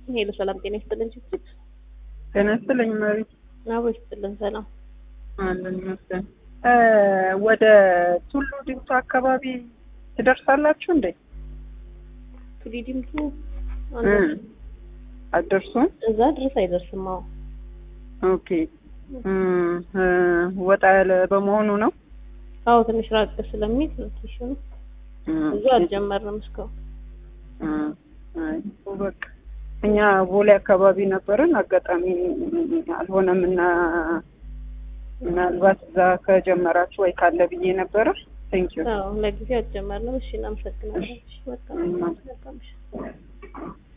ሄሎ ሰላም ጤና ይስጥልን ችግር ጤና ይስጥልኝ መቤት አቦ ይስጥልን ሰላም አለን ይመስገን ወደ ቱሉ ዲምቱ አካባቢ ትደርሳላችሁ እንዴ ቱሊ ዲምቱ አትደርሱም እዛ ድረስ አይደርስም አዎ ኦኬ ወጣ ያለ በመሆኑ ነው አዎ ትንሽ ራቅ ስለሚል ሎኬሽኑ እዛ አልጀመርንም እስካሁን አይ በቃ እኛ ቦሌ አካባቢ ነበርን አጋጣሚ አልሆነም እና ምናልባት እዛ ከጀመራችሁ ወይ ካለ ብዬ ነበረ ቴንኪዩ አዎ ለጊዜው አልጀመርንም እሺ እናመሰግናለን እሺ በቃ በቃ እሺ